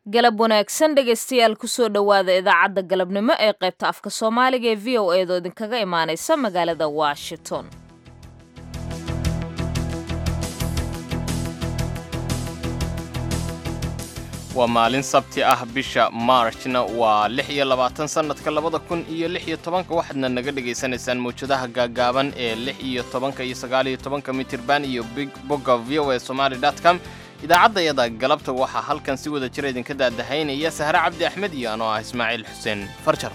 galab wanaagsan dhegaystayaal kusoo dhowaada idaacadda galabnimo ee qaybta afka soomaaliga ee v o eedoo idinkaga imaanaysa magaalada washington waa maalin sabti ah bisha maarjna waa lix iyo labaatan sannadka labada kun iyo lix iyo tobanka waxaadna naga dhegaysanaysaan mawjadaha gaagaaban ee lix iyo tobanka iyo sagaal iyo tobanka mitirban iyo bogga v o e somaali dot com idaacaddayada galabta waxaa halkan si wada jira idinka daadahaynaya sahre cabdi axmed iyo anoo ah ismaaciil xuseen farjar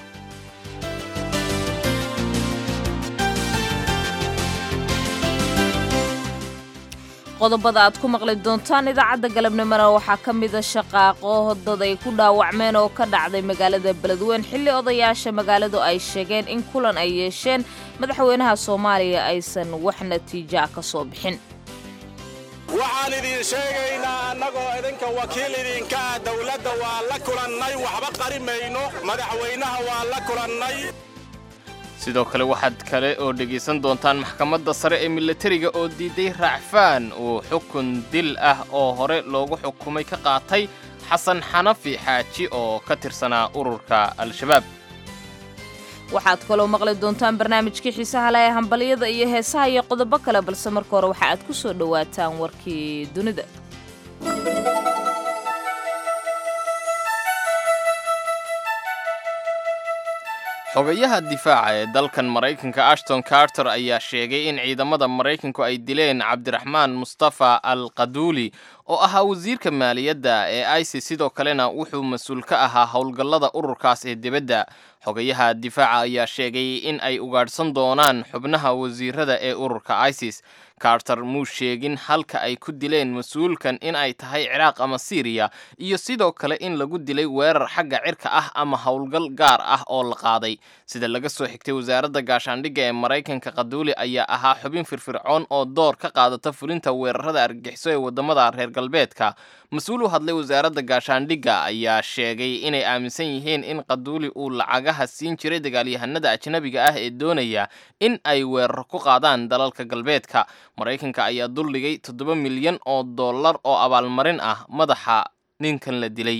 qodobada aad ku maqli doontaan idaacadda galabnimona waxaa ka mida shaqaaqo dad ay ku dhaawacmeen oo ka dhacday magaalada beledweyn xilli odayaasha magaaladu ay sheegeen in kulan ay yeesheen madaxweynaha soomaaliya aysan wax natiijaa ka soo bixin waxaan idiin sheegaynaa annagoo idinka wakiil idinka ah dawladda waa la kulannay waxba qari mayno madaxweynaha waa la kulannay sidoo kale waxaad kale oo dhegaysan doontaan maxkamadda sare ee milatariga oo diiday raacfaan uu xukun dil ah oo hore loogu xukumay ka qaatay xasan xanafi xaaji oo ka tirsanaa ururka al-shabaab waxaad kaloo maqli doontaan barnaamijkii xiisaha leh ee hambalyada iyo heesaha iyo qodobo kale balse marka hore waxa aad ku soo dhowaataan warkii dunida xogayaha difaaca ee dalkan maraykanka ashton carter ayaa sheegay in ciidamada maraykanku ay dileen cabdiraxmaan mustafa al qaduuli oo ahaa wasiirka maaliyadda ee isis sidoo kalena wuxuu mas-uul ka ahaa howlgallada ururkaas ee dibadda xogayaha difaaca ayaa sheegay in ay ugaadhsan doonaan xubnaha wasiirada ee ururka isis carter muu sheegin halka ay ku dileen mas-uulkan in ay tahay ciraaq ama siiriya iyo sidoo kale in lagu dilay weerar xagga cirka ah ama howlgal gaar ah oo la qaaday sida laga soo xigtay wasaaradda gaashaandhigga ee maraykanka qaduuli ayaa ahaa xubin firfircoon oo door ka qaadata fulinta weerarada argagixiso ee waddamada reer galbeedka mas-uul u hadlay wasaaradda gaashaandhigga ayaa sheegay inay aaminsan yihiin in qaduuli uu lacagaha siin jiray dagaalyahanada ajnabiga ah ee doonaya in ay weeraro ku qaadaan dalalka galbeedka maraykanka ayaa duldhigay toddoba milyan oo dollar oo abaalmarin ah madaxa ninkan la dilay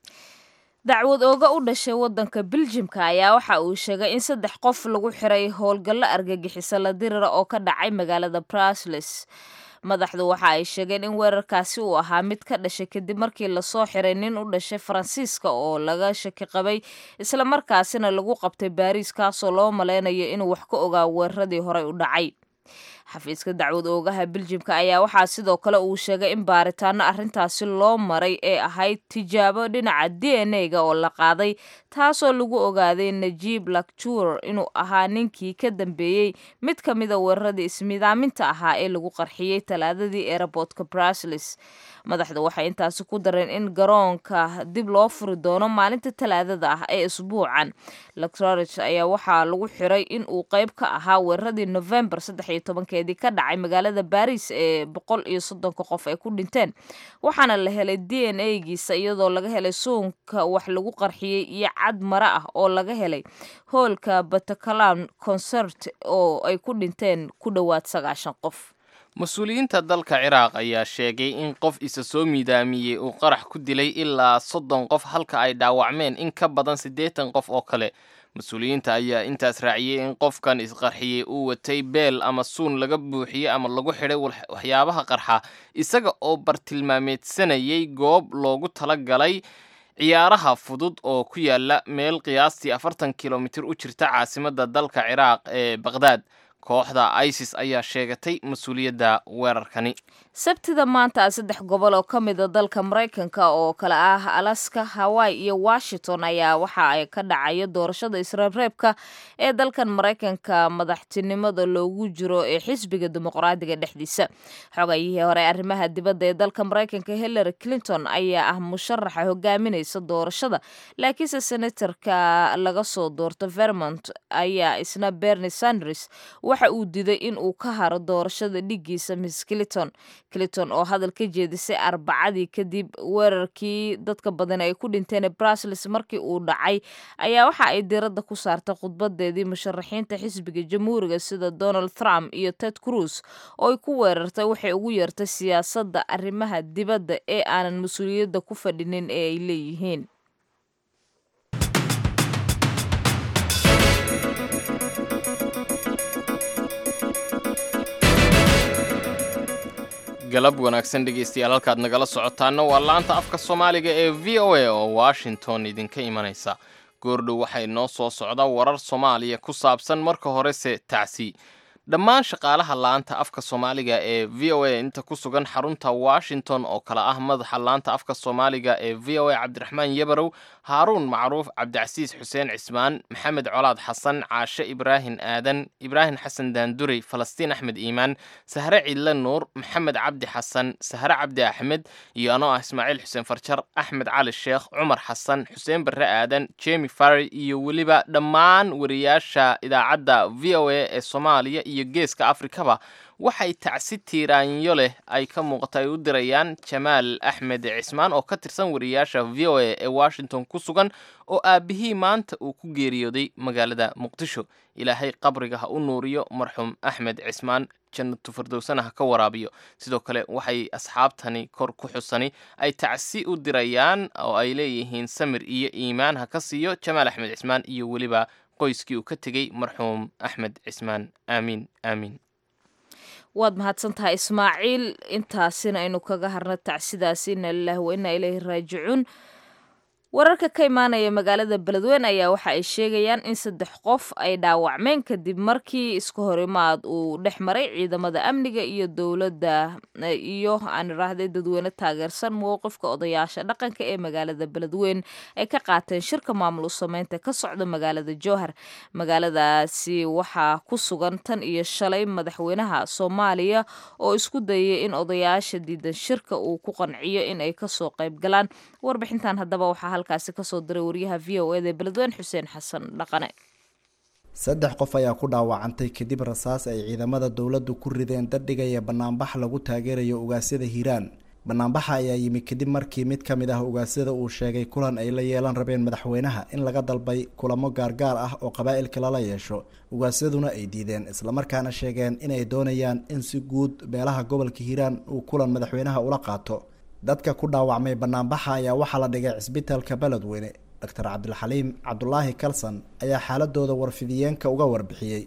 dacwad ooga u dhashay waddanka biljimka ayaa waxa uu sheegay in saddex qof lagu xiray howlgallo argagixisa la dirira oo ka dhacay magaalada brasles madaxdu waxa ay sheegeen in weerarkaasi uu ahaa mid ka dhashay kadib markii lasoo xiray nin u dhashay faransiiska oo laga shaki qabay islamarkaasina lagu qabtay baariis kaasoo loo malaynayo inuu wax ka ogaa weeraradii horey u dhacay xafiiska dacwad oogaha biljimka ayaa waxaa sidoo kale uu sheegay in baaritaano arrintaasi loo maray ee ahayd tijaabo dhinaca d n a ga oo la qaaday taasoo lagu ogaaday najiib lakjur inuu ahaa ninkii ka dambeeyey mid ka mida weeraradii ismidaaminta ahaa ee lagu qarxiyey talaadadii eeraboodka brasles madaxdu waxay intaasi ku dareen in garoonka dib loo furi doono maalinta talaadada ah ee isbuucan lacrorich ayaa waxaa lagu xiray in uu qayb ka ahaa weeraradii novembar keedii ka dhacay magaalada baris ee boqol iyo soddonka qof ay ku dhinteen waxaana la helay d n a giisa iyadoo laga helay suunka wax lagu qarxiyey iyo cad mare ah oo laga helay hoolka bataclan concert oo ay ku dhinteen ku dhowaad sagaashan qof mas-uuliyiinta dalka ciraaq ayaa sheegay in qof isa soo miidaamiyey uu qarax ku dilay ilaa soddon qof halka ay dhaawacmeen in ka badan siddeetan qof oo kale mas-uuliyiinta ayaa intaas raaciyey in qofkan isqarxiyey uu watay beel ama suun laga buuxiyey ama lagu xidhay waxyaabaha qarxa isaga oo bartilmaameedsanayay goob loogu tala galay ciyaaraha fudud oo ku yaala meel qiyaastii afartan kilomitir u jirta caasimadda dalka ciraaq ee baqhdaad kooxda isis ayaa sheegatay mas-uuliyadda weerarkani sabtida maanta saddex gobol oo ka mida dalka maraykanka oo kale ah alaska hawaii iyo washington ayaa waxa ay ka dhacayo doorashada isreebreebka ee dalkan maraykanka madaxtinimada loogu jiro ee xisbiga dimuqraadiga dhexdiisa xogayihii hore arrimaha dibadda ee dalka maraykanka hillary clinton ayaa ah musharaxa hogaaminaysa doorashada laakiinse senatarka laga soo doorto vermont ayaa isna bernie sanders waxa uu diiday in uu ka haro doorashada dhigiisa miss clinton clinton oo hadal ka jeedisay arbacadii kadib weerarkii dadka badan ay ku dhinteen brusels markii uu dhacay ayaa waxa ay diradda ku saartay khudbadeedii musharaxiinta xisbiga jamhuuriga sida donald trump iyo ted cruz oo ay ku weerartay waxay ugu yeertay siyaasadda arrimaha dibadda ee aanan mas-uuliyadda ku fadhinin ee ay leeyihiin galab wanaagsan dhegaystayaal halkaad nagala socotaana waa laanta afka soomaaliga ee v o a oo washington idinka imanaysa goordhow waxay noo soo socda warar soomaaliya ku saabsan marka horese tacsi dhammaan shaqaalaha laanta afka soomaaliga ee v o a inta ku sugan xarunta washington oo kale ah madaxa laanta afka soomaaliga ee v o a cabdiraxmaan yabarow haaruun macruuf cabdicasiis xuseen cismaan maxamed colaad xasan caashe ibraahin aadan ibraahim xasan daandurey falastiin axmed iimaan sahre cidle nuur maxamed cabdi xasan sahre cabdi axmed iyo anoo ah ismaaciil xuseen farjar axmed cali sheekh cumar xasan xuseen barre aadan jemi farry iyo weliba dhammaan wariyaasha idaacadda v o a ee soomaaliya iyo geeska afrikaba waxay tacsi tiiraanyo leh ay ka muuqata ay u dirayaan jamaal axmed cismaan oo ka tirsan wariyaasha v o a ee washington ku sugan oo aabihii maanta uu ku geeriyooday magaalada muqdisho ilaahay qabriga ha u nuuriyo marxuum axmed cismaan jannatu fardowsana ha ka waraabiyo sidoo kale waxay asxaabtani kor ku xusani ay tacsi u dirayaan oo ay leeyihiin samir iyo iimaan ha ka siiyo jamaal axmed cismaan iyo weliba qoyskii uu ka tegey marxuum axmed cismaan aamiin aamiin waad mahadsan tahay ismaaciil intaasina aynu kaga harna tacsidaasi ina lilahi wa inaa ilayhi raajicuun wararka ka imaanaya magaalada beledweyne ayaa waxa ay sheegayaan in saddex qof ay dhaawacmeen kadib markii iska horimaad uu dhex maray ciidamada amniga iyo dowladda iyo aan iraahday dadweyne taageersan mowqifka odayaasha dhaqanka ee magaalada beledweyne ay ka qaateen shirka maamul u sameynta ka socda magaalada jowhar magaaladaasi waxaa ku sugan tan iyo shalay madaxweynaha soomaaliya oo isku dayay in odayaasha diidan shirka uu ku qanciyo in ay kasoo qayb galaan warbixintan haddaba waxaa halkaasi kasoo diray wariyaha v o eda beledweyne xuseen xasan dhaqane saddex qof ayaa ku dhaawacantay kadib rasaas ay ciidamada dowladdu ku rideen dadhigaya banaanbax lagu taageerayo ugaasyada hiiraan banaanbaxa ayaa yimi kadib markii mid ka mid ah ugaasyada uu sheegay kulan ay la yeelan rabeen madaxweynaha in laga dalbay kulamo gaargaar ah oo qabaa'ilka lala yeesho ugaasyaduna ay diideen islamarkaana sheegeen inay doonayaan in si guud beelaha gobolka hiiraan uu kulan madaxweynaha ula qaato dadka ku dhaawacmay banaanbaxa ayaa waxaa la dhigay cisbitaalka beledweyne doctor cabdilxaliim cabdulaahi kalson ayaa xaaladooda warfidiyeenka uga warbixiyey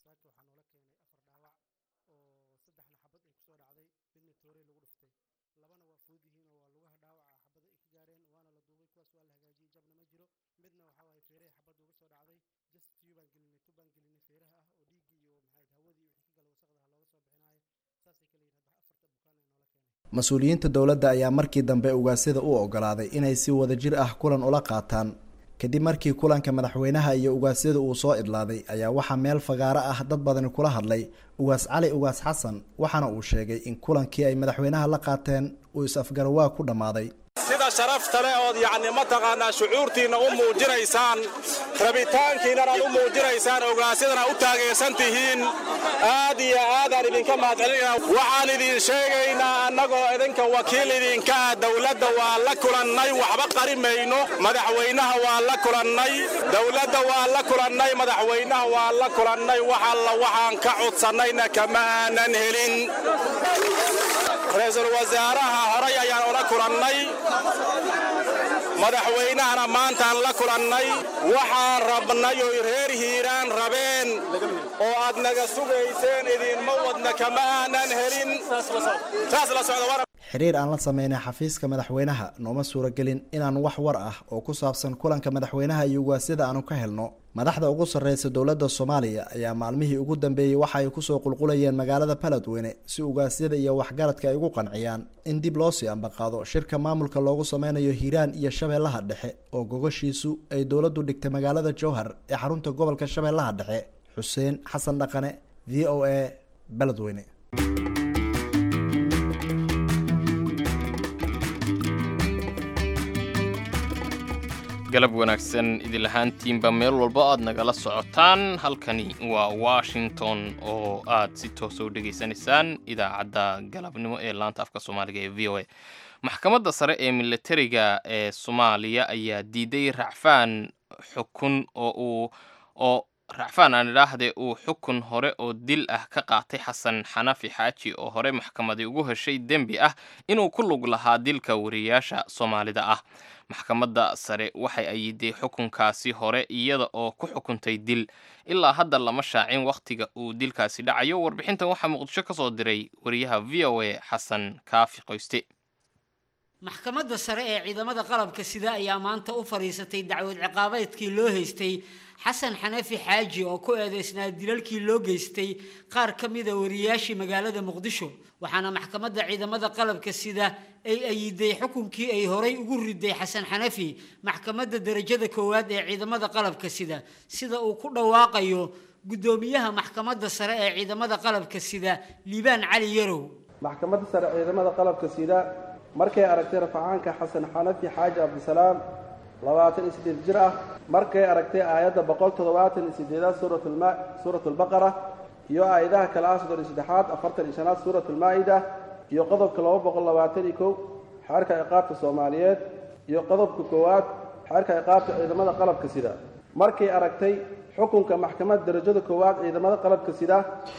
mas-uuliyiinta dowladda ayaa markii dambe ugaasyada u ogolaaday inay si wadajir ah kulan ula qaataan kadib markii kulanka madaxweynaha iyo ugaasyada uu soo idlaaday ayaa waxaa meel fagaaro ah dad badani kula hadlay ugaas cali ugaas xasan waxaana uu sheegay in kulankii ay madaxweynaha la qaateen uu is-afgarawaa ku dhammaaday sida sharafta leh ood yacni mataqaanaa shucuurtiinna u muujinaysaan rabitaankiinnana aad u muujinaysaan ogaasyadan aad u taageersan tihiin aad iyo aadaan idinka mahadcelinaynaa waxaan idin sheegaynaa annagoo idinka wakiil idinka ah dowladda waa la kulannay waxba qari mayno madaxweynaha waa la kulannay dowladda waa la kulannay madaxweynaha waa la kulannay wax alla waxaan ka codsannayna kama aanan helin ra-iisul wasaaraha horay ayaan ula kulannay madaxweynahana maantaan la kulannay waxaan rabnay oy reer hiiraan rabeen oo aad naga sugayseen idinma wadna kama aanan helin saas la socda xiriir aan la sameynay xafiiska madaxweynaha nooma suuragelin inaan wax war ah oo ku saabsan kulanka madaxweynaha iyo ugaasyada aanu ka helno madaxda ugu sarreysa dowladda soomaaliya ayaa maalmihii ugu dambeeyey waxa ay kusoo qulqulayeen magaalada beledweyne si ugaasyada iyo waxgaradka ay ugu qanciyaan in dib loo sii ambaqaado shirka maamulka loogu sameynayo hiiraan iyo shabeellaha dhexe oo gogoshiisu ay dowladdu dhigtay magaalada jowhar ee xarunta gobolka shabeellaha dhexe xuseen xasan dhaqane v o a beledweyne galab wanaagsan idilahaantiinba meel walba aad nagala socotaan halkani waa washington oo aad si toosa u dhegaysanaysaan idaacadda galabnimo ee laanta afka soomaaliga ee v o a maxkamadda sare ee militariga ee soomaaliya ayaa diiday racfaan xukun oo uu oo racfaan aan idhaahde uu xukun hore oo dil ah ka qaatay xasan xanafi xaaji oo hore maxkamadii ugu heshay dembi ah inuu ku lug lahaa dilka wariyaasha soomaalida ah maxkamadda sare waxay ayiday xukunkaasi hore iyada oo ku xukuntay dil ilaa hadda lama shaacin wakhtiga uu dilkaasi dhacayo warbixintan waxaa muqdisho ka soo diray wariyaha v o a xasan kaafi qoyste maxkamadda sare ee ciidamada qalabka sida ayaa maanta u fadhiisatay dacwad ciqaabeedkii loo haystay xasan xanafi xaaji oo ku eedeysnaa dilalkii loo geystay qaar ka mida wariyaashii magaalada muqdisho waxaana maxkamadda ciidamada qalabka sida ay ayiday xukunkii ay horay ugu riday xasan xanafi maxkamadda derajada koowaad ee ciidamada qalabka sida sida uu ku dhawaaqayo guddoomiyaha maxkamadda sare ee ciidamada qalabka sida liibaan cali yarow maxkamadda sare ciidamada qalabka sida markay aragtay rafacaanka xasan xanafi xaaji cabdisalaam labaatan iyo siddeed jir ah markay aragtay aayadda boqol toddobaatan iyo siddeedaad suuratulma suuratulbaqara iyo aayadaha kale ah soddon iyo saddexaad afartan iyo shanaad suuratulmaa'ida iyo qodobka laba boqol labaatan iyo kow xeerka ciqaabta soomaaliyeed iyo qodobka koowaad xeerka ciqaabta ciidamada qalabka sida markay aragtay xukunka maxkamadda darajada koowaad ciidamada qalabka sida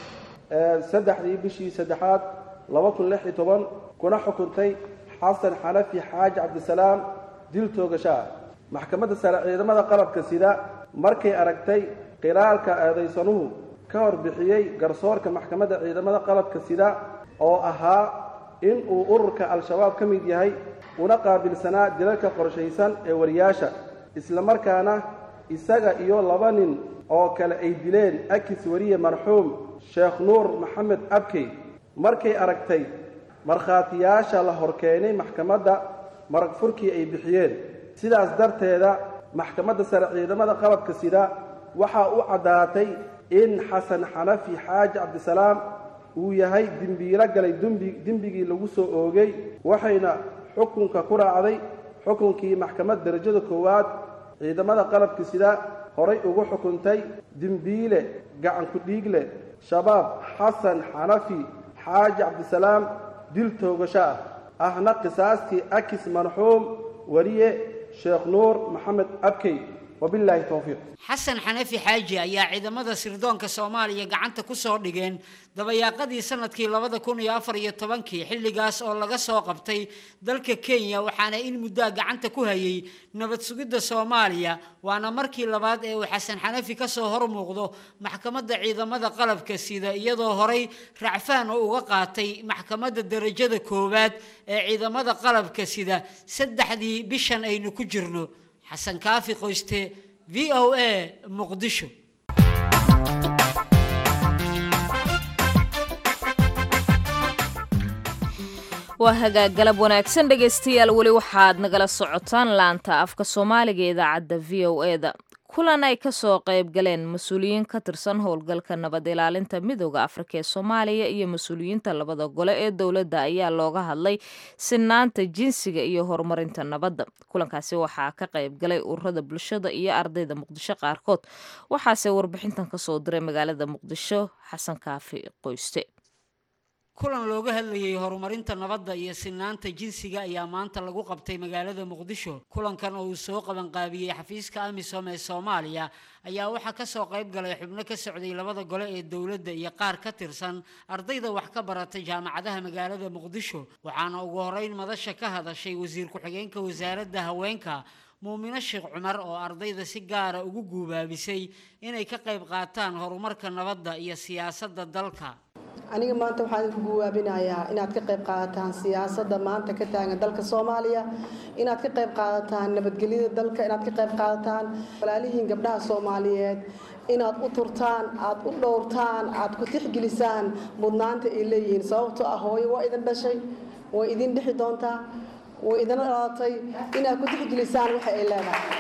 ee saddexdii bishii saddexaad laba kun lix iyo toban kuna xukuntay xasan xanafi xaaji cabdisalaam dil toogasho ah maxkamadda sare ciidamada qalabka sida markay aragtay qiraalka eedaysanuhu ka horbixiyey garsoorka maxkamadda ciidamada qalabka sida oo ahaa in uu ururka al-shabaab ka mid yahay una qaabilsanaa dilalka qorshaysan ee wariyaasha islamarkaana isaga iyo laba nin oo kale ay dileen akis wariye marxuum sheekh nuur maxamed abkey markay aragtay markhaatiyaasha la horkeenay maxkamadda marag furkii ay bixiyeen sidaas darteeda maxkamadda sare ciidamada qalabka sida waxaa u caddaatay in xasan xanafi xaaji cabdisalaam uu yahay dembiilo galay dembi dembigii lagu soo oogay waxayna xukunka ku raacday xukunkii maxkamad derajada koowaad ciidamada qalabka sida horay ugu xukuntay dembiile gacan ku-dhiigle shabaab xasan xanafi xaaji cabdisalaam dil toogasho ah ahna qisaastii akis marxuum wariye sheekh nuur maxamed abkey wabilaahi towfiiq xasan xanafi xaaji ayaa ciidamada sirdoonka soomaaliya gacanta ku soo dhigeen dabayaaqadii sanadkii labada kun iyo afar iyo tobankii xilligaas oo laga soo qabtay dalka kenya waxaana in muddaa gacanta ku hayay nabad sugidda soomaaliya waana markii labaad ee uu xasan xanafi ka soo hor muuqdo maxkamadda ciidamada qalabka sida iyadoo horay racfaan oo uga qaatay maxkamadda derajada koowaad ee ciidamada qalabka sida saddexdii bishan aynu ku jirno xasan kaafi qoyste v o a muqdisho waa hagaag galab wanaagsan dhegaystayaal weli waxaad nagala socotaan laanta afka soomaaliga ee idaacadda v o e da kulan ay ka soo qayb galeen mas-uuliyiin ka tirsan howlgalka nabad ilaalinta midooda afrika ee soomaaliya iyo mas-uuliyiinta labada gole ee dowladda ayaa looga hadlay sinaanta jinsiga iyo horumarinta nabadda kulankaasi waxaa ka qayb galay ururada bulshada iyo ardayda muqdisho qaarkood waxaase warbixintan kasoo diray magaalada muqdisho xasan kaafi qoyste kulan looga hadlayay horumarinta nabadda iyo sinaanta jinsiga ayaa maanta lagu qabtay magaalada muqdisho kulankan oo uu soo qabanqaabiyey xafiiska amisom ee soomaaliya ayaa waxaa kasoo qayb galay xubno ka socday labada gole ee dowladda iyo qaar ka tirsan ardayda wax ka baratay jaamacadaha magaalada muqdisho waxaana ugu horeyn madasha ka hadashay wasiir ku-xigeenka wasaaradda haweenka muumino sheekh cumar oo ardayda si gaara ugu guubaabisay inay ka qayb qaataan horumarka nabadda iyo siyaasadda dalka aniga maanta waxaan idinku guwaabinayaa inaad ka qayb qaadataan siyaasadda maanta ka taagan dalka soomaaliya inaad ka qayb qaadataan nabadgelyada dalka inaad ka qayb qaadataan walaalihiin gabdhaha soomaaliyeed inaad u turtaan aad u dhowrtaan aad ku tixgelisaan mudnaanta ay leeyihiin sababtoo ah hooyo waa idin dhashay way idin dhexi doontaa way idin dhalatay inaad ku tixgelisaan waxa ay leedahay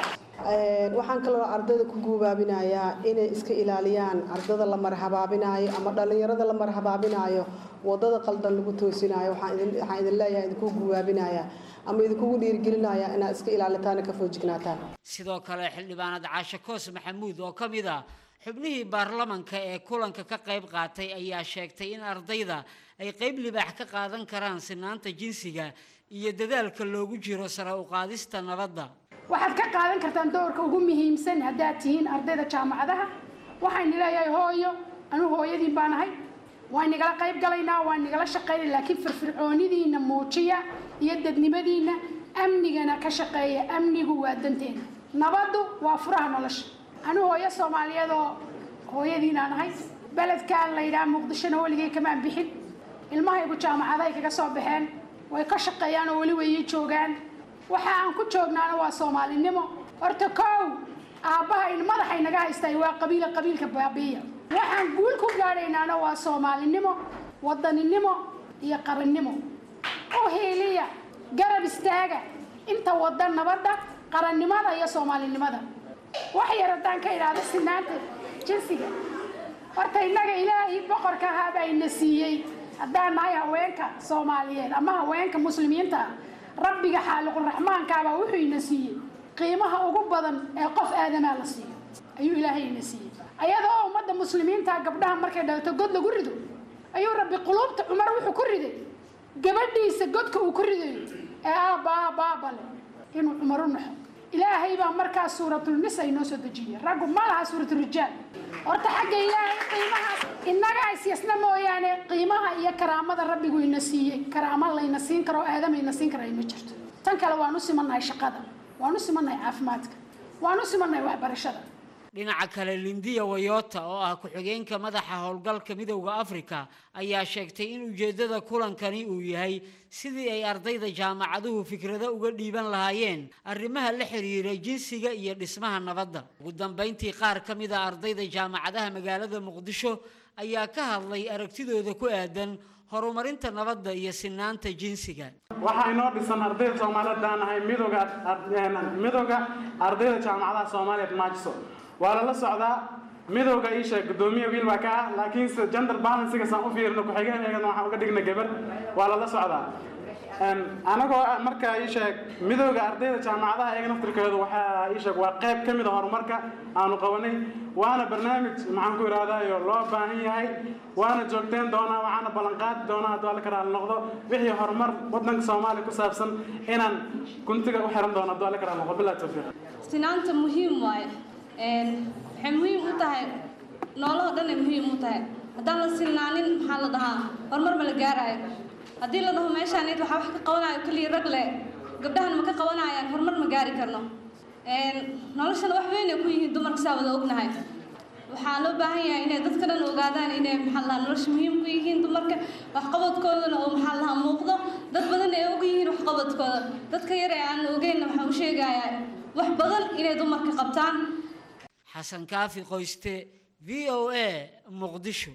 waxaan kaloo ardayda ku guubaabinayaa inay iska ilaaliyaan ardada la marhabaabinaayo ama dhallinyarada la marhabaabinaayo wadada qaldan lagu toosinayo waxaan idin leeyahay idinku guubaabinayaa ama idinkugu dhiirigelinayaa inaad iska ilaalitaan ka foojignaataan sidoo kale xildhibaanad caashe koos maxamuud oo ka mid ah xubnihii baarlamanka ee kulanka ka qayb qaatay ayaa sheegtay in ardayda ay qayb libaax ka qaadan karaan sinaanta jinsiga iyo dadaalka loogu jiro sare u qaadista nabadda waxaad ka qaadan kartaan doorka ugu muhiimsan haddaad tihiin ardayda jaamacadaha waxayna leeyahay hooyo anuu hooyadiin baan ahay waan nigala qayb galaynaa waan nigala shaqaynay laakiin firfircoonidiina muujiya iyo dadnimadiina amnigana ka shaqeeya amnigu waa danteena nabaddu waa furaha nolosha anuu hooyo soomaaliyeed oo hooyadiinaan ahay beledkaan la yidhaha muqdishona weligay kamaan bixin ilmahaygu jaamacadahay kaga soo baxeen way ka shaqeeyaan oo weli wayay joogaan waxa aan ku joognaana waa soomaalinimo horta kow aabbaha in madaxay naga haystay waa qabiila qabiilka baabiiya waxaan guul ku gaadhaynaana waa soomaalinimo wadaninimo iyo qarannimo u hiiliya garab istaaga inta wada nabadda qarannimada iyo soomaalinimada wax yar haddaan ka idhaahdo sinaanta jinsiga horta innaga ilaahay boqorka ahaabaa ina siiyey haddaan nahay haweenka soomaaliyeed ama haweenka muslimiinta ah rabbiga xaaliquraxmaankaabaa wuxuu ina siiyey qiimaha ugu badan ee qof aadamaa la siiyo ayuu ilaahay ina siiyey ayadoo ummadda muslimiinta gabdhaha markay dhalato god lagu rido ayuu rabbi quluubta cumar wuxuu ku riday gabadhiisa godka uu ku ridayo ee aabba aabba aabba leh inuu cumar u naxo ilaahay baa markaas suuratulnisa inoo soo dejiyey raggu ma laha suuraturijaal horta xagga ilaahay qiimahaas innaga isyasna mooyaane qiimaha iyo karaamada rabbigu ina siiyey karaamo layna siin karo oo aadamayna siin kara ma jirto tan kale waan u simannahay shaqada waan u simannahay caafimaadka waan u simannahay waxbarashada dhinaca kale lindiya wayota oo ah ku-xigeenka madaxa howlgalka midowda afrika ayaa sheegtay in ujeeddada kulankani uu yahay sidii ay ardayda jaamacaduhu fikrado uga dhiiban lahaayeen arrimaha la xiriira jinsiga iyo dhismaha nabadda ugu dambayntii qaar ka mid a ardayda jaamacadaha magaalada muqdisho ayaa ka hadlay aragtidooda ku aadan horumarinta nabadda iyo sinaanta jinsiga waxaa inoo dhisan ardayda soomaaliyeed baan nahay midooga midooga ardayda jaamacadaha soomaaliyeed maajiso waa lala socdaa midowga ii sheeg gudoomiye wiil baa ka ah laakiinse gender balansiga saan u fiirino ku-xigeeneygana waxaan uga dhigna gabar waa lala socdaa anagoo markaa ii sheeg midowga ardayda jaamacadaha iyaga naftirkeedu waxaa ii sheeg waa qayb ka mid a horumarka aanu qabanay waana barnaamij maxaan ku ihahdayo loo baahan yahay waana joogteen doonaa waxaana ballanqaadi doonaa hadduu alla ka raali noqdo wixii horumar wadanka soomaaliya ku saabsan inaan guntiga u xiran doono hadduu alla ka raali noqdo bilahi tawfiiq sinaanta muhiim waaye waxay muhiim u tahay noolahoo dhan ay muhiim u tahay haddaan la sinaanin maxaa la dhahaa horumar ma la gaaraayo haddii la dhaho meeshaan id waxaa wax ka qabanayo keliya rag leh gabdhahan ma ka qabanayaan horumar ma gaari karno noloshana wax weyn ay ku yihiin dumarka saa wada ognahay waxaa loo baahan yahay inay dadka dhan ogaadaan inay maxaa lahaa nolosha muhiim ku yihiin dumarka waxqabadkoodana oo maxaa lahaa muuqdo dad badan ay og yihiin waxqabadkooda dadka yar ee aan ogeynna waxaa u sheegayaa wax badan inay dumarka qabtaan xasan kaafi qoyste v o a muqdisho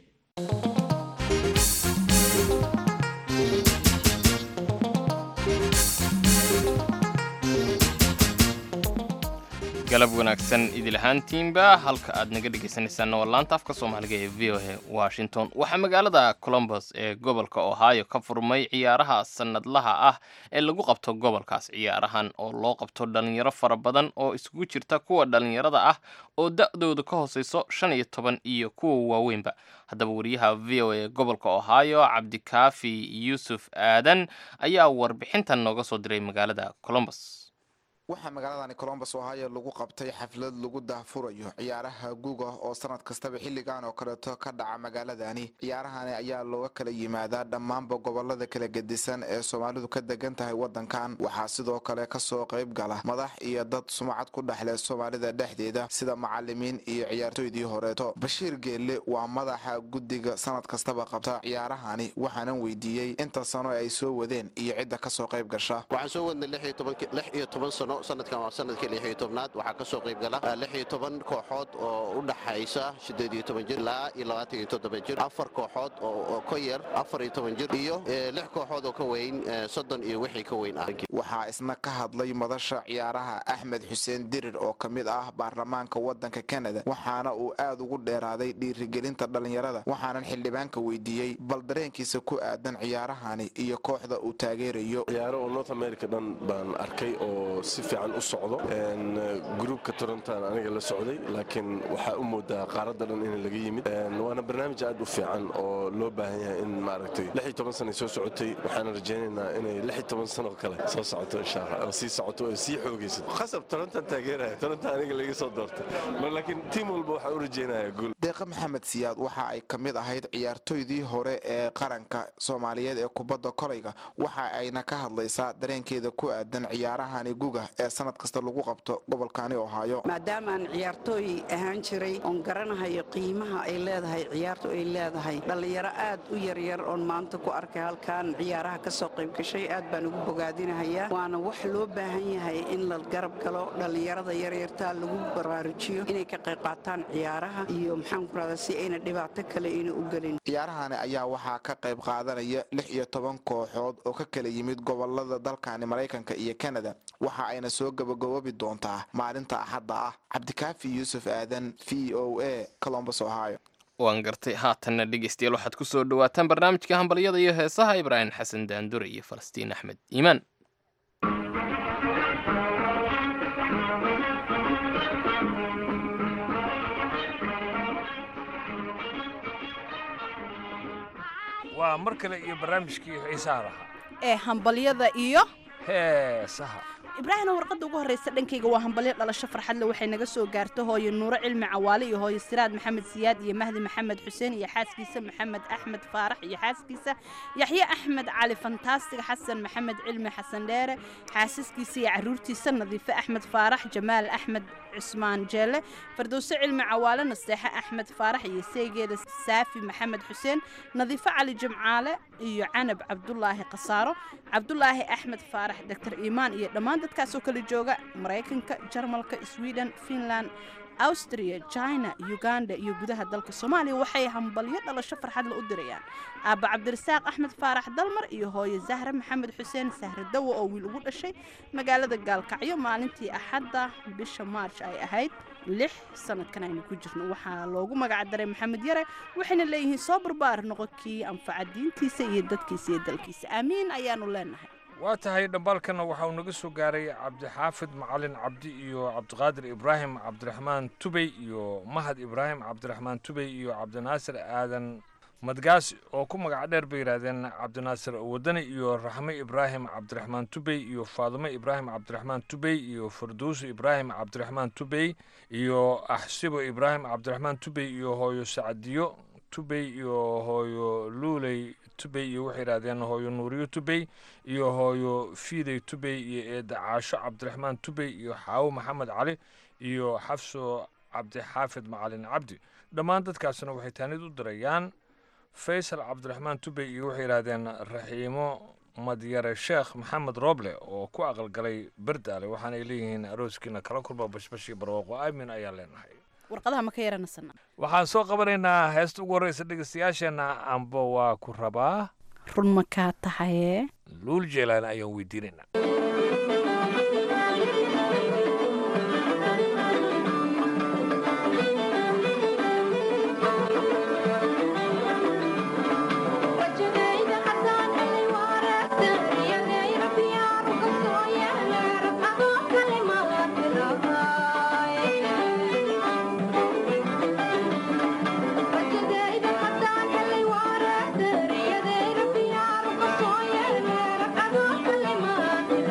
galab wanaagsan idil ahaantiinba halka aad naga dhegaysanaysaanna waa laanta afka soomaaliga ee v o a washington waxaa magaalada colombos ee gobolka ohio ka furmay ciyaaraha sanadlaha ah ee lagu qabto gobolkaas ciyaarahan oo loo qabto dhalinyaro fara badan oo isugu jirta kuwa dhalinyarada ah oo da-dooda ka hooseyso shan iyo toban iyo kuwa waaweynba haddaba wariyaha v o a ee gobolka ohio cabdikaafi yuusuf aadan ayaa warbixintan nooga soo diray magaalada colombos waxaa magaaladani colombos ohio lagu qabtay xaflad lagu daahfurayo ciyaaraha guuga oo sanad kastaba xilligan oo kaleeto ka dhaca magaaladani ciyaarahani ayaa looga kala yimaadaa dhammaanba gobolada kala gedisan ee soomaalidu ka degan tahay wadankan waxaa sidoo kale kasoo qayb gala madax iyo dad sumcad ku dhexle soomaalida dhexdeeda sida macalimiin iyo ciyaartooydii horeeto bashiir geelle waa madaxa guddiga sanad kastaba qabta ciyaarahani waxaanan weydiiyey inta sano ay soo wadeen iyo cidda kasoo qayb gasha waxaan soo wadnay lix iyo toban sano sanadkan waa sanadkii lix iyo tobnaad waxaa ka soo qayb gala lix iyo toban kooxood oo u dhaxaysa siddeed iyo toban jir ilaa iyo labaatan iyo toddoba jir afar kooxood oo ka yar afar iyo toban jir iyo lix kooxood oo ka weyn soddon iyo wixii ka weyn ah waxaa isna ka hadlay madasha ciyaaraha axmed xuseen dirir oo ka mid ah baarlamaanka waddanka kanada waxaana uu aad ugu dheeraaday dhiirigelinta dhallinyarada waxaanan xildhibaanka weydiiyey bal dareenkiisa ku aadan ciyaarahani iyo kooxda uu taageerayo ciyaaro oo north america dhan baan arkay oo si fiican u socdo gruubka torontan aniga la socday laakiin waxaa u moodaa qaaradda dhan in laga yimid waana barnaamij aad u fiican oo loo baahan yahay in maaragtay lix iyo toban sanay soo socotay waxaana rajaynaynaa inay lix iyo toban sanoo kale soo socoto insha allah oo sii socoto oo sii xoogayso khasab torontan taageeraya torontan aniga laga soo doortay laakiin tiim walba waxaa u rajaynaya guul deeqa maxamed siyaad waxa ay ka mid ahayd ciyaartoydii hore ee qaranka soomaaliyeed ee kubadda kolayga waxa ayna ka hadlaysaa dareenkeeda ku aadan ciyaarahani guga ee sanad kasta lagu qabto gobolkani ohaayo maadaamaan ciyaartooy ahaan jiray oon garanahayo qiimaha ay leedahay ciyaartu ay leedahay dhallinyaro aad u yaryar oon maanta ku arkay halkan ciyaaraha ka soo qayb gashay aad baan ugu bogaadinahayaa waana wax loo baahan yahay in la garab galo dhallinyarada yaryartaa lagu baraarujiyo inay ka qayb qaataan ciyaaraha iyo maxaan ku rahdaa si ayna dhibaato kale ayna u gelin ciyaarahani ayaa waxaa ka qayb qaadanaya lix iyo toban kooxood oo ka kala yimid gobolada dalkani maraykanka iyo kanada waxa ayna soo gabagaboobi doontaa maalinta axadda ah cabdikaafi yuusuf aadan v o a colombus ohio waan gartay haatanna dhegeystayaal waxaad ku soo dhowaataan barnaamijka hambalyada iyo heesaha ibraahim xasan daandure iyo falastiin axmed iimaan waa mar kale iyo barnaamijkii xiisaha lahaa ee hambalyada iyo heesaha ibraahimna warqadda ugu horreysa dhankayga waa hambalyo dhalasho farxadle waxay naga soo gaarta hooyo nuuro cilmi cawaale iyo hooyo siraad maxamed siyaad iyo mahdi maxamed xuseen iyo xaaskiisa maxamed axmed faarax iyo xaaskiisa yaxye axmed cali fantaastig xasan maxamed cilmi xasan dheere xaasaskiisa iyo caruurtiisa nadiife axmed faarax jamaal axmed cusmaan jeelle fardowse cilmi cawaale naseexe axmed faarax iyo seegeeda saafi maxamed xuseen nadiifo cali jimcaale iyo canab cabdulaahi khasaaro cabdulaahi axmed faarax doctor iimaan iyo dhammaan dadkaasoo kala jooga maraykanka jarmalka sweden finland austria china uganda iyo gudaha dalka soomaaliya waxay hambalyo dhalasho farxadla u dirayaan aabba cabdirasaaq axmed faarax dalmar iyo hooye zahre maxamed xuseen sahre dawo oo wiil ugu dhashay magaalada gaalkacyo maalintii axadda bisha maarj ay ahayd lix sanadkan aynu ku jirno waxaa loogu magac daray maxamed yare waxayna leeyihiin soo barbaar noqonkii anfaca diintiisa iyo dadkiisa iyo dalkiisa aamiin ayaanu leenahay waa tahay dhambaalkana waxa uu naga soo gaaray cabdixaafid macalin cabdi iyo cabdiqaadir ibraahim cabdiraxmaan tubey iyo mahad ibraahim cabdiraxmaan tubey iyo cabdinaasir aadan madgaas oo ku magac dheer bay yidhaahdeen cabdinaasir wadani iyo raxme ibraahim cabdiraxmaan tubey iyo faadimo ibraahim cabdiraxmaan tubey iyo farduuso ibraahim cabdiraxmaan tubey iyo axsibo ibraahim cabdiraxmaan tubey iyo hooyo sacdiyo tubey iyo hooyo luuley tubey iyo waxay yidhahdeen hooyo nuuriyo tubey iyo hooyo fiidey tubey iyo eeda caasho cabdiraxmaan tubey iyo xaawo maxamed cali iyo xafso cabdixaafid macalin cabdi dhammaan dadkaasna waxay taanid u dirayaan faysal cabdiraxmaan tubey iyo waxay yidhahdeen raxiimo madyare sheekh maxamed roble oo ku aqalgalay berdaale waxaanay leeyihiin arooskiina kala kulma bashbashii barwaaqo aamin ayaan leenahay warqadaha ma ka yaranasana waxaan soo qabanaynaa heesta ugu horreysa dhegeystayaasheenna amba waa ku rabaa run ma kaa tahaye luul jeelaan ayaan weydiinaynaa Yeah.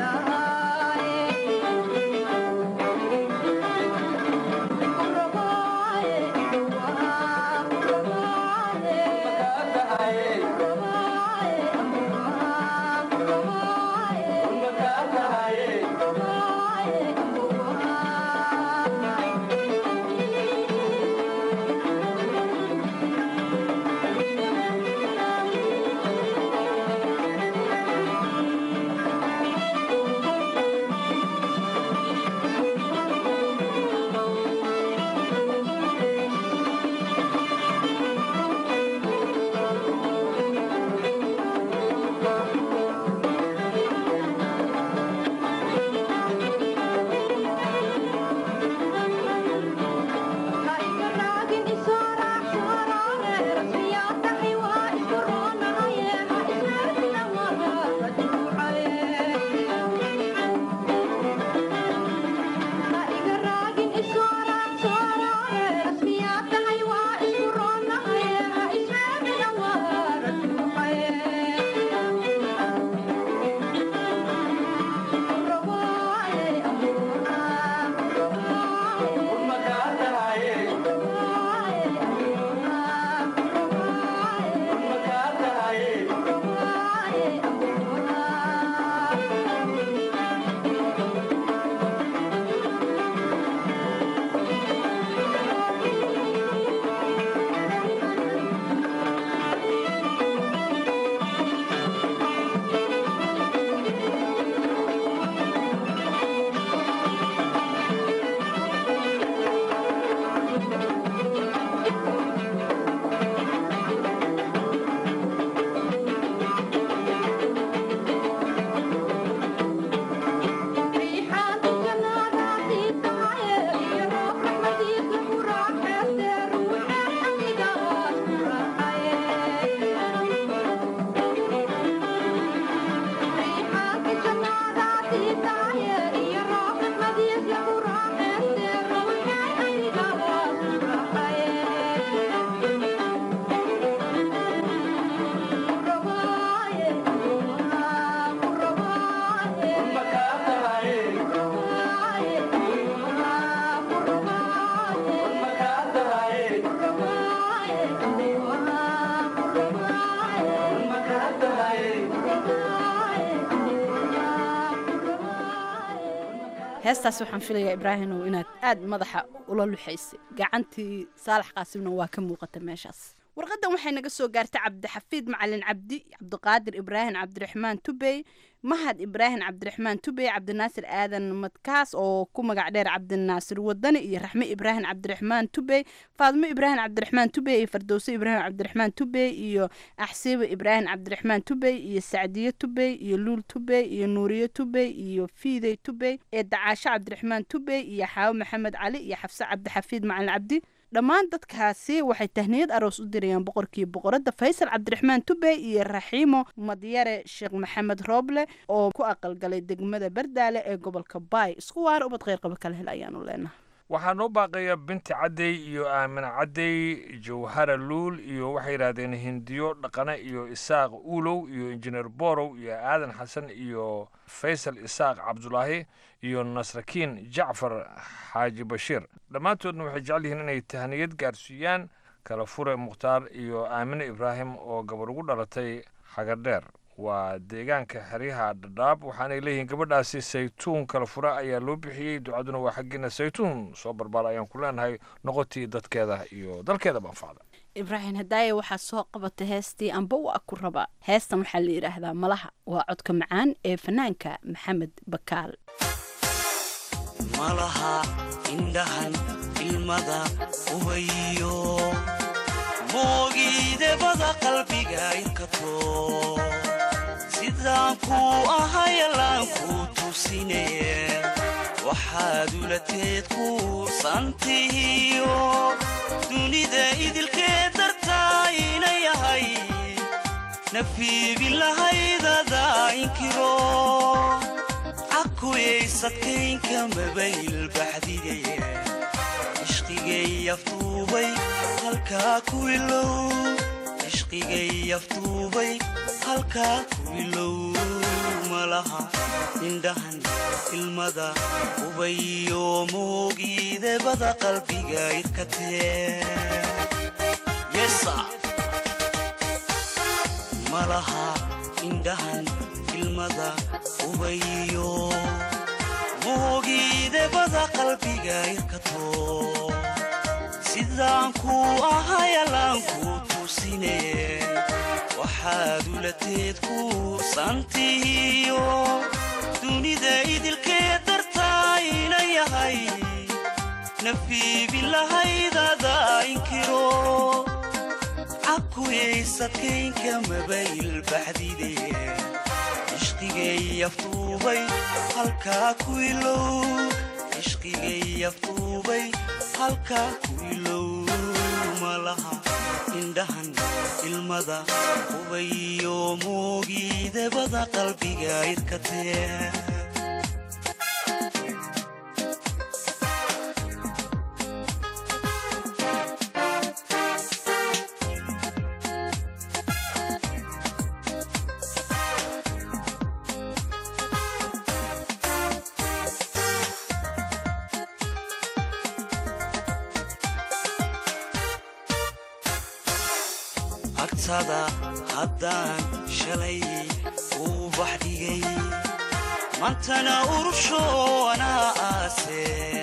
heestaas waxaan filayaa ibraahimow inaad aad madaxa ula luxaysay gacantii saalax qaasimna waa ka muuqata meeshaas warqadan waxay naga soo gaartay cabdixafiid macalin cabdi cabdiqaadir ibraahim cabdiraxmaan tubey mahad ibraahim cabdiraxmaan tubey cabdinaasir aadan madkaas oo ku magac dheer cabdinaasir wadani iyo raxme ibraahim cabdiraxmaan tubey faadimo ibraahim cabdiraxmaan tubey iyo fardowse ibraahim cabdiraxmaan tubey iyo axsiibo ibraahim cabdiraxmaan tubey iyo sacdiye tubey iyo luul tubey iyo nuuriye tubey iyo fiidey tubey ee dacaasho cabdiraxmaan tubey iyo xaawo maxamed cali iyo xafse cabdixafiid macalin cabdi dhammaan dadkaasi waxay tahniyad aroos u dirayaan boqorkii boqoradda faysal cabdiraxmaan tubey iyo raxiimo madyare sheekh maxamed rooble oo ku aqalgalay degmada bardaale ee gobolka baay isku waara ubad kheyr qaba kala hel ayaanu leenahay waxaa noo baaqaya binti cadday iyo aamina cadday jawhara luul iyo waxay yidhaahdeen hindiyo dhaqane iyo isaaq uulow iyo injineer borow iyo aadan xasan iyo faysal isaaq cabdulaahi iyo nasrakiin jacfar xaaji bashiir dhammaantoodna waxay jecel yihiin inay tahniyad gaarsiiyaan kala fure mukhtaar iyo aamine ibraahim oo gabar ugu dhalatay xagadheer waa deegaanka xeryaha dhadhaab waxaanay leeyihiin gabadhaasi saytuun kala fura ayaa loo bixiyey ducaduna waa xaggiina saytuun soo barbaar ayaan ku leenahay noqotii dadkeeda iyo dalkeeda banfacda ibraahim hadaaye waxaa soo qabatay heestii amba waa ku rabaa heestan waxaa la yidhaahdaa malaha waa codka macaan ee fanaanka maxamed bakaal malaha indhahan ilmada ubayo moogiidebada qalbiga inkato sidaan kuu ahayalaan kuu tusine waxaad ulateed kuursantihiyo dunida idilkee dartaa ina yahay nafiibin lahaydada inkiro cakuyaysadkaynka mabayl baxdigaye ishqigay aftuubay halkaa ku ilow ishqigay aftuubay halkaa ku ilow malaha indhahan ilmada ubayo moogiidebada qalbiga irkatee malaha indhahan ilmada ubayo moogiidebada qalbiga irkato sidaan kuu ahayalaan kuu tusine waxaad ulateed kuursantihiyo dunida idilkee dartaa ina yahay nafiibin lahaydada inkiro cakuyaysadkaynka mabayl baxdide ishqigay aftuubay halkaa ku ilow ishqigay aftuubay halkaa ku ilow malaha indhahan ilmada ubayo moogiidebada qalbiga irkatee agtada haddaan shalay uu baxdhigay mantana urushoonaa aase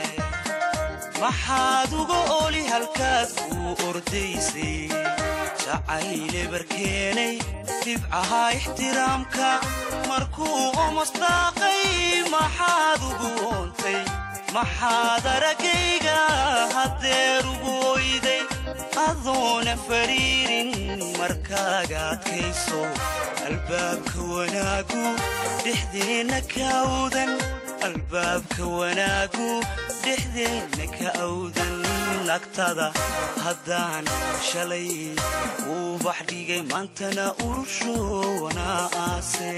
maxaad uga oli halkaad kuu ordaysay jacayle barkeenay dhibcaha ixtiraamka markuu omasdaaqay maxaad ugu oontay maxaad araggayga haddeer ugu oyday adoona fariirin markaaga adkayso albaabka wanaagu dhexdeenna ka awdan albaabka wanaagu dhexdeenna ka awdan nagtada haddaan shalay uu baxdhigay maantana urushoona aase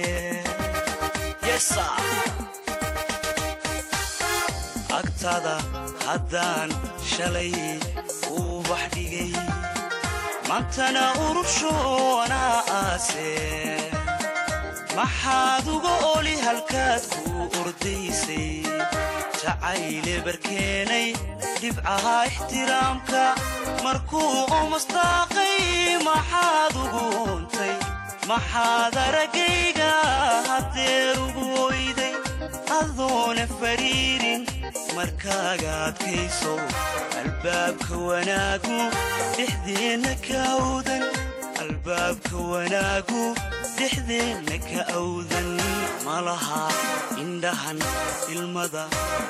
agtada haddaan shalay uu baxdhigay maantana urushoona aase maxaad uga oli halkaad kuu ordaysay jacayle barkeenay dhibcaha ixtiraamka markuu omasdaaqay maxaad ugu oontay maxaad araggayga haddeer ugu oyday adoona fariirin amarkaaga adkayso albaabka wanaagu dhexdeenna ka awdan albaabka wanaagu dhexdeenna ka awdan malaha indhahan ilmada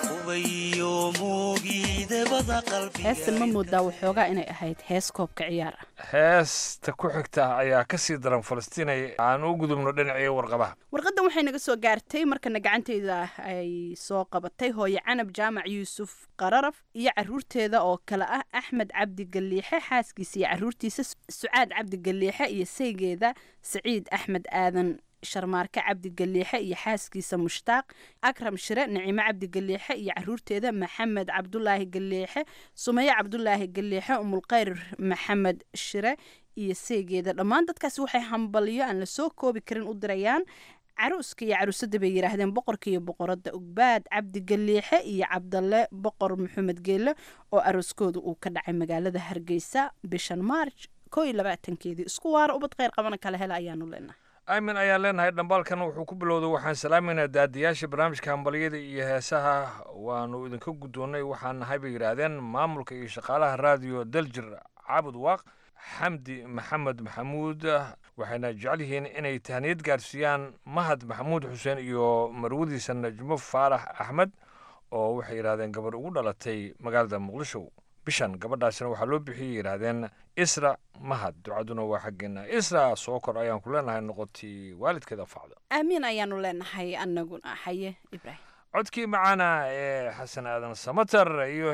ubayo muugiidabada heestan ma moodaa waxoogaa inay ahayd hees koobka ciyaar ah heesta ku xigta ayaa ka sii daran falastiinay aan u gudubno dhinacii warqabaha warqaddan waxay naga soo gaartay markana gacanteyda ay soo qabatay hooye canab jaamac yuusuf qararaf iyo caruurteeda oo kale ah axmed cabdi galiixe xaaskiisa iyo caruurtiisa sucaad cabdi galiixe iyo saygeeda saciid axmed aadan sharmaarke cabdi galiixe iyo xaaskiisa mushtaaq akram shire nicimo cabdi galiixe iyo caruurteeda maxamed cabdulaahi galiixe sumaye cabdulaahi galiixe umulkhayr maxamed shire iyo seegeeda dhammaan dadkaasi waxay hambalyo aan lasoo koobi karin u dirayaan caruuska iyo caruusada bay yidhaahdeen boqorka iyo boqorada ugbaad cabdi galiixe iyo cabdalle boqor maxamed geelle oo arooskooda uu ka dhacay magaalada hargeysa bishan maarj koo iyo labaatankeedii isku waara ubad kheyr qabana kala hela ayaanu leenahay aamin ayaan leenahay dhambaalkan wuxuu ku bilowday waxaan salaamayna daadiyaasha barnaamijka hambalyada iyo heesaha waanu idinka guddoonnay waxaan nahay bay yidhaahdeen maamulka iyo shaqaalaha raadiyo daljir caabud waaq xamdi maxamed maxamuud waxayna jecel yihiin inay tahniyad gaarsiiyaan mahad maxamuud xuseen iyo marwadiisa najmo faarax axmed oo waxay yidhahdeen gabarh ugu dhalatay magaalada muqdisho bishan gabadhaasina waxaa loo bixiyey yidhaahdeen isra mahad ducaduna waa xaggeena isra soo kor ayaan ku leenahay noqotay waalidkeeda facda aamiin ayaanu leenahay anaguna haye ibraahim codkii macaana ee xasan aadan samatar iyo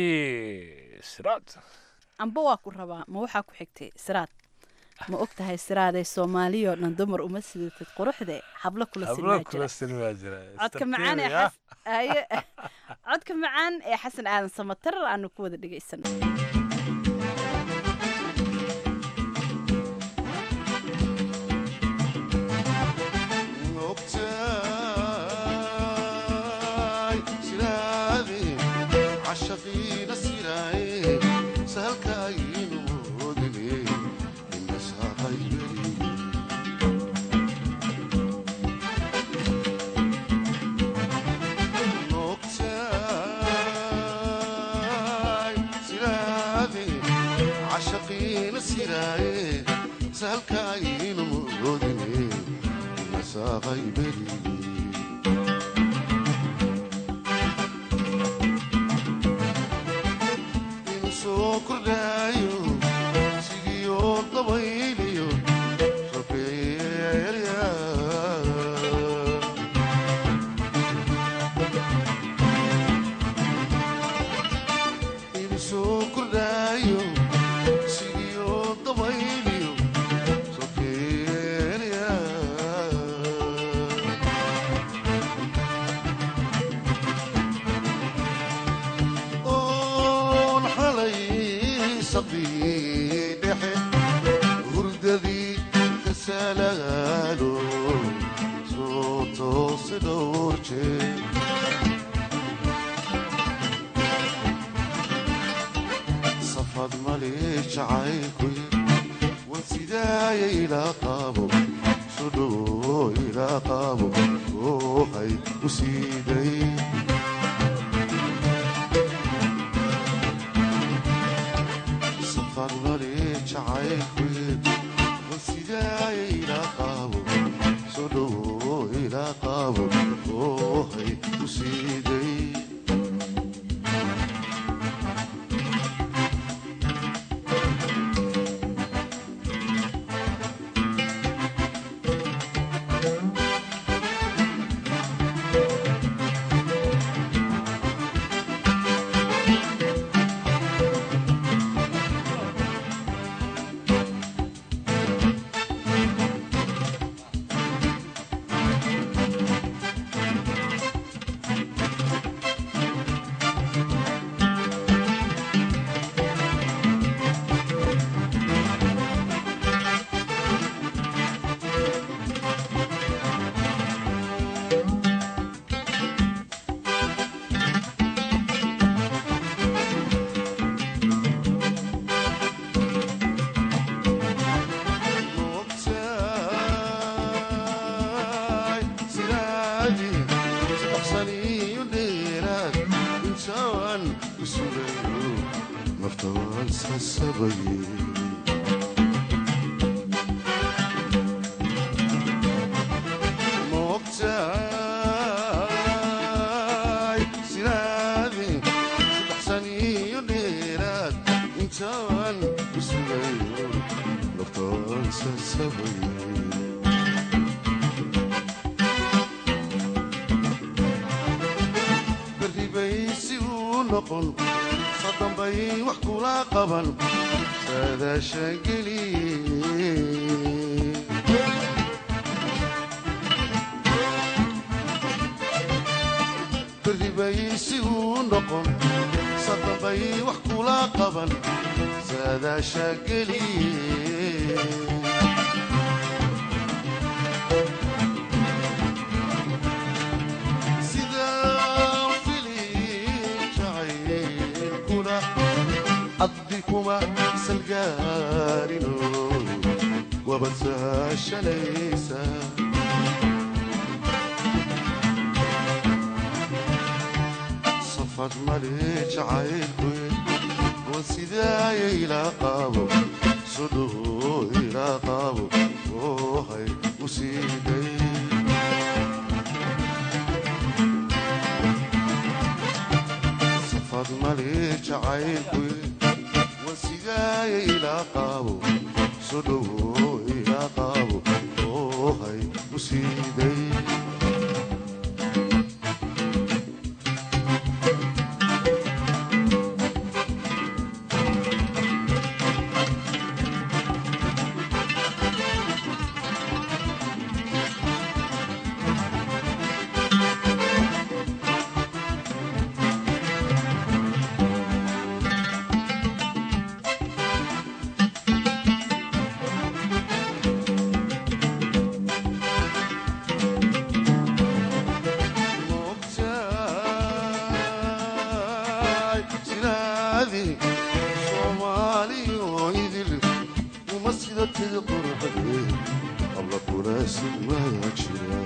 heestii siraad amba waa ku rabaa ma waxaa ku xigtay siraad ma og tahay siraadee soomaaliyoo dhan dumar uma sidatid quruxde hablo kula silmaa jira codka macaan ee xas haye codka macaan ee xasan aadan samatar aanu ku wada dhegaysano naftaan sasabaye moogtaay sinaadi saddex saniyo dheeraad intaan kusugayo naftaan sasabaye barribaysi uu noqon sadambay wax kula qaban saadaasha geliye barribaysi uu noqon sadambay wax kula qaban saadaasha geliye sidaan filin jacaylkuna addi kuma salgaarino wabad sahashanaysa safad male jacaylku wan sidaaya ilaa qaabo sodhowo ilaa qaabo oohay usiiday safad male jacaylku wan sidaaya ilaa qaabo sodhowo ilaa qaabo oohay usiiday moogtaay sinaadi soomaaliyo idil uma sida tidi quruxde habla kulaasi waa jira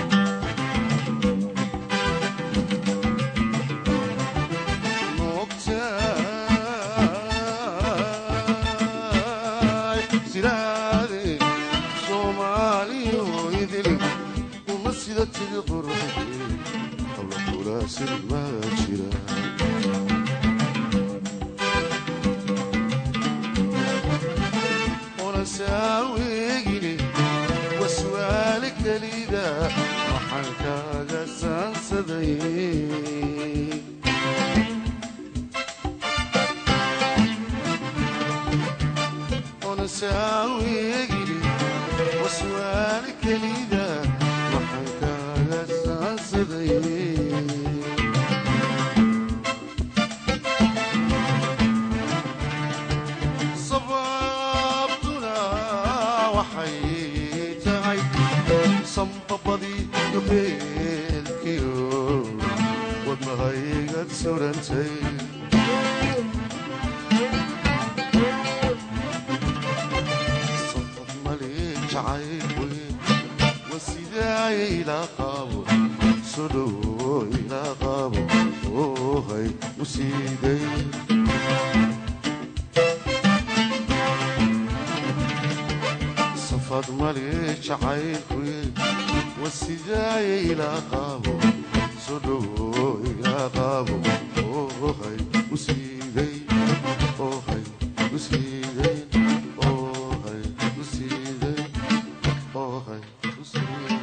moogtaay sinaadi soomaaliyo idil uma sida tidi quruxde habla kulaasi waa jira onasaawegine waswaale kelida waxaan kaaga saansaday onasaawegine waswaale kelida waxaan kaaga saansaday sababtuna waxay tahay sambabadii dubeelkiyo wadnahaygad surantay sabab male jacaylwe wasidaaya ilaa qaabo sodhowo ilaa qaabo oohay usiiday safad male jacaylkuye wasidaaya ilaa qaabo sodhowo ilaa qaabo oohay usiiday oohay usiiday oohay usiiday oohay usiiday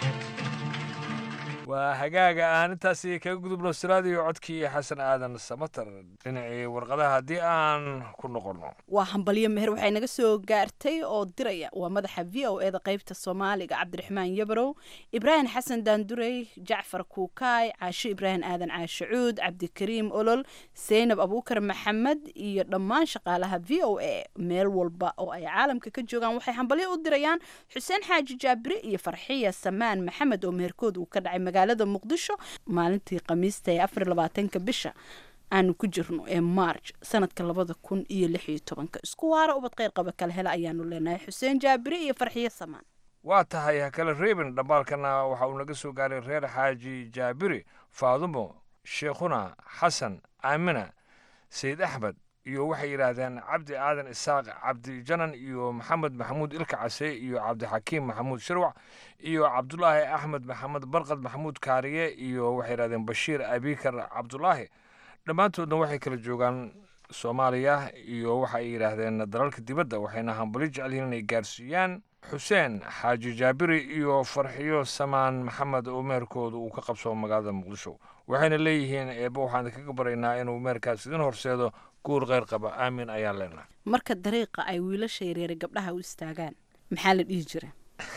waa hagaaga aan intaasi kaga gudubno siraadiyo codkii xasan aadan samatar dhinacii warqadaha haddii aan ku noqonno waa hambalyo meher waxay naga soo gaartay oo diraya waa madaxa v o e da qeybta soomaaliga cabdiraxmaan yabarow ibraahim xasan daandurey jacfar kuukaay caasho ibraahim aadan caashe cuud cabdikariim olol seynab abuukar maxamed iyo dhammaan shaqaalaha v o e meel walba oo ay caalamka ka joogaan waxay hambalyo u dirayaan xuseen xaaji jaabire iyo farxiya samaan maxamed oo meherkood uu ka dhacay magaalada muqdisho maalintii khamiista ee afar labaatanka bisha aanu ku jirno ee march sanadka labada kun iyo lix iyo tobanka isku waara ubad kheyr qaba kala hela ayaanu leenahay xuseen jaabire iyo farxiyo samaan waa tahay ha kale reebin dhambaalkana waxa uu naga soo gaaray reer xaaji jaabiri faadumo sheekhuna xasan aamina sayid axmed iyo waxay yidhaahdeen cabdi aadan isaaq cabdi janan iyo maxamed maxamuud ilka case iyo cabdixakiim maxamuud shirwac iyo cabdulaahi axmed maxamed barqad maxamuud kaariye iyo waxay yidhahdeen bashiir abikar cabdulaahi dhammaantoodna waxay kala joogaan soomaaliya iyo waxa ay yidhaahdeen dalalka dibadda waxayna hambali jecel yihiin inay gaarsiiyaan xuseen xaaji jaabiri iyo farxiyo samaan maxamed oo meherkooda uu ka qabsoo magaalada muqdisho waxayna leeyihiin eebba waxaan kaga baraynaa inuu meherkaas idin horseedo guur kheyr qaba aamin ayaan leenahay marka dariiqa ay wiilasha yaryare gabdhaha u istaagaan maxaa la dhihi jira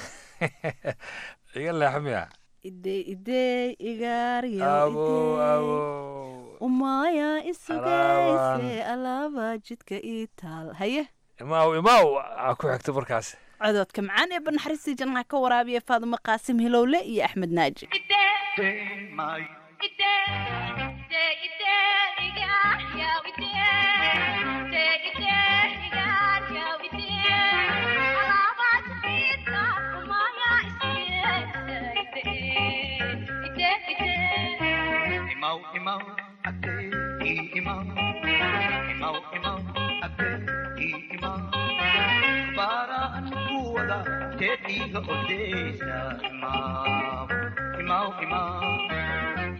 iga leexmiya idey idey igaaryo Abo, abo. umaya isugayse alaaba jidka ii taal haye imaaw imaaw aa ku xigta markaas cododka macaan ee banaxariistii jannaha ka waraabiya faadumo qaasim hilowle iyo axmed naaji Imau, imau, ate, i imau. Imau, imau, ate, i imau. Paraan kuwada teetiga odeesa imau. Imau, imau.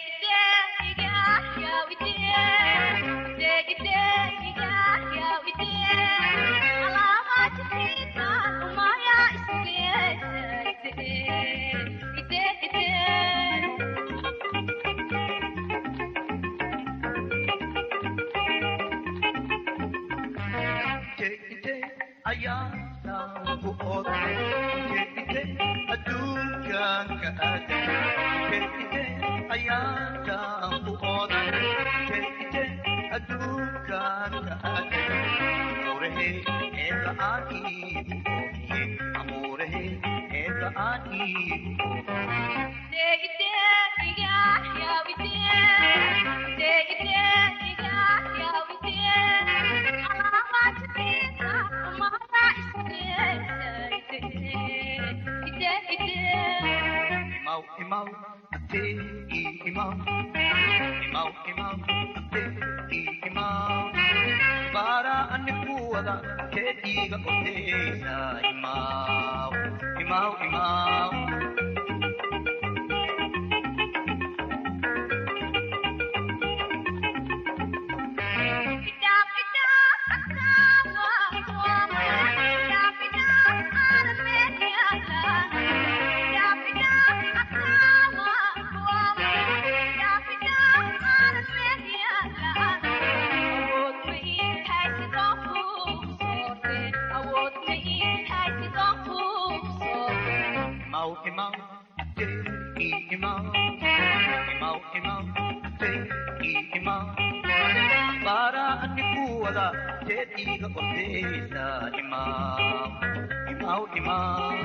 Ayaana ku oda, keekite adduunkan ka aada. Keekite ayaana ku oda, keekite adduunkan ka aada. Amurehe eega aani oohiye, amurehe eega aani Imau, imau, ate, i imau. Imau, imau, ate, i imau. Paraan kuwada teetiga odeesa imau. Imau, imau. Imau, imau, ate, i imau. Imau, imau, ate, i imau. Paraan kuwada teetiga odeesa imau. Imau, imau.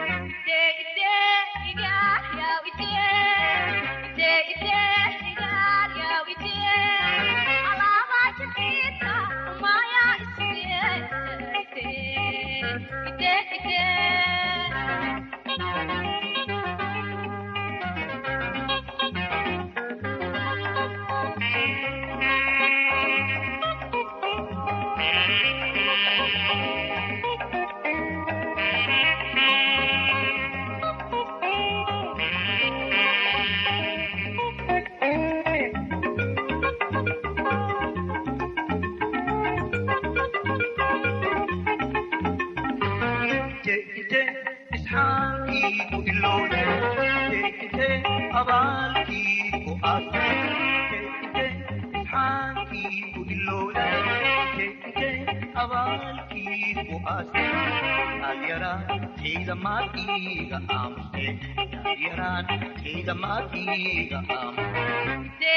Jeekite isxaaqii ku ilowde, jeekite abaalkii ku aasne. Jeekite isxaaqii ku ilowde, jeekite abaalkii ku aasne. Yaalyaraan ciidamaakiiga aamuste, yaalyaraan ciidamaakiiga aamuste.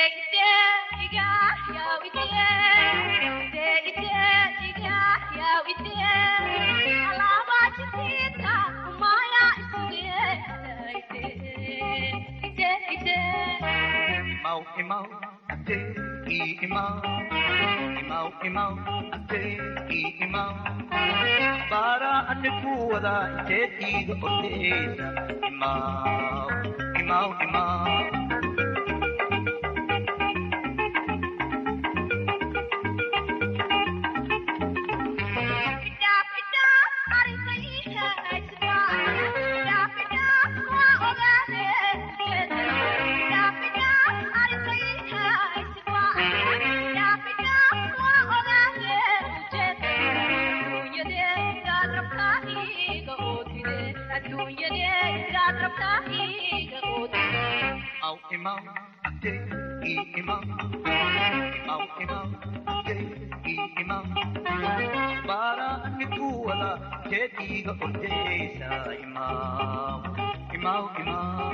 Imau, imau, ate, i imau. Imau, imau, ate, i imau. Paraan kuwada teetiga odeesa imau. Imau, imau. imaw imaw ante i imaw imaw imaw ante i imaw bara anigu wada jeediga ordeysa imaw imaw imaw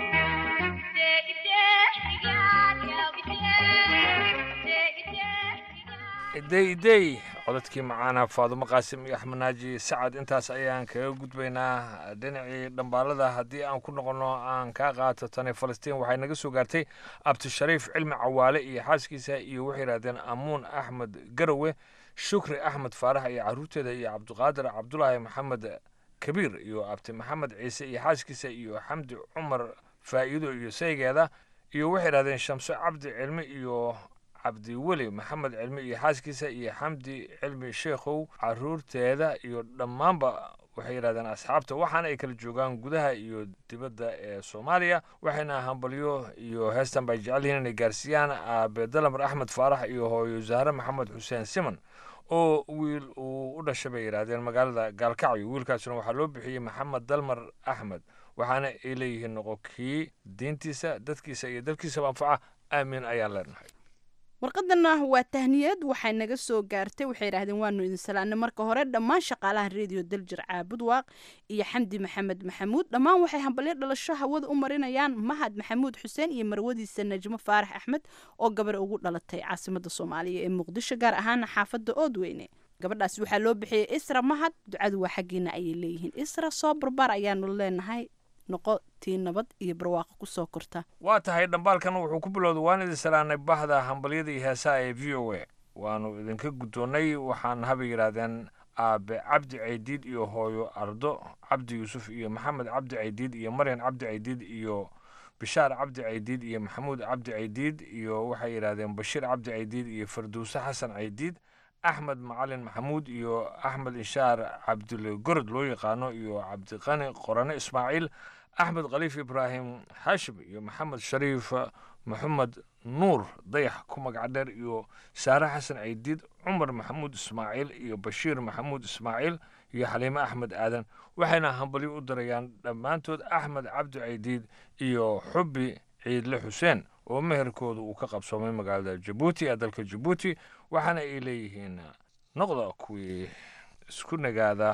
idey idey codadkii macaana faadumo qaasim iyo axmed naaji sacad intaas ayaan kaga gudbaynaa dhinacii dhambaalada haddii aan ku noqonno aan kaa qaato tani falastiin waxay naga soo gaartay abdishariif cilmi cawaale iyo xaaskiisa iyo waxay yidhahdeen amuun axmed garowe shukri axmed faarax iyo caruurteeda iyo cabdiqaadir cabdulaahi maxamed kabiir iyo abti maxamed ciise iyo xaaskiisa iyo xamdi cumar faa'iido iyo saygeeda iyo waxay yidhahdeen shamso cabdi cilmi iyo cabdiweli maxamed cilmi iyo xaaskiisa iyo xamdi cilmi sheekhow caruurteeda iyo dhammaanba waxay yidhahdeen asxaabta waxaana ay kala joogaan gudaha iyo dibadda ee soomaaliya waxayna hambalyo iyo heestan bay jecel yihiin inay gaarsiiyaan aabe dalamar axmed faarax iyo hooyo zahre maxamed xuseen siman oo wiil uu u dhashay bay yidhaahdeen magaalada gaalkacyo wiilkaasuna waxaa loo bixiyey maxamed dalmar axmed waxaana ay leeyihiin noqo kii diintiisa dadkiisa iyo dalkiisaba anfaca aamin ayaan leenahay warqadana waa tahniyad waxay naga soo gaartay waxay yidhahdeen waanu idin salaanay marka hore dhammaan shaqaalaha reediyo daljir caabud waaq iyo xamdi maxamed maxamuud dhammaan waxay hambalyo dhalasho hawada u marinayaan mahad maxamuud xuseen iyo marwadiisa najmo faarax axmed oo gabar ugu dhalatay caasimada soomaaliya ee muqdisho gaar ahaana xaafada oodweyne gabadhaas waxaa loo bixiyey isra mahad ducadu waa xaggiina ayay leeyihiin isra soo barbaar ayaanu leenahay noqo tii nabad iyo barwaaqo kusoo korta waa tahay dhambaalkan wuxuu ku bilowday waan idin salaanay bahda hambalyada iyo heesaha ee v o a waanu idinka guddoonnay waxaan habay yidhaahdeen aabe cabdi caydiid iyo hooyo ardo cabdi yuusuf iyo maxamed cabdi caydiid iyo maryan cabdi caydiid iyo bishaar cabdi caydiid iyo maxamuud cabdi caydiid iyo waxay yidhaahdeen bashiir cabdi caydiid iyo farduuse xasan caydiid axmed macalin maxamuud iyo axmed inshaar cabdule gorod loo yaqaano iyo cabdiqani qorane ismaaciil axmed khaliif ibraahim xaashim iyo maxamed shariif maxamed nuur dayax ku magac dheer iyo saare xasan caydiid cumar maxamuud ismaaciil iyo bashiir maxamuud ismaaciil iyo xaliime axmed aadan waxayna hambalyo u dirayaan dhammaantood axmed cabdi caydiid iyo xubbi ciidle xuseen oo meherkooda uu ka qabsoomay magaalada jabuuti ee dalka jabuuti waxaana ay leeyihiin noqda kuwii isku nagaada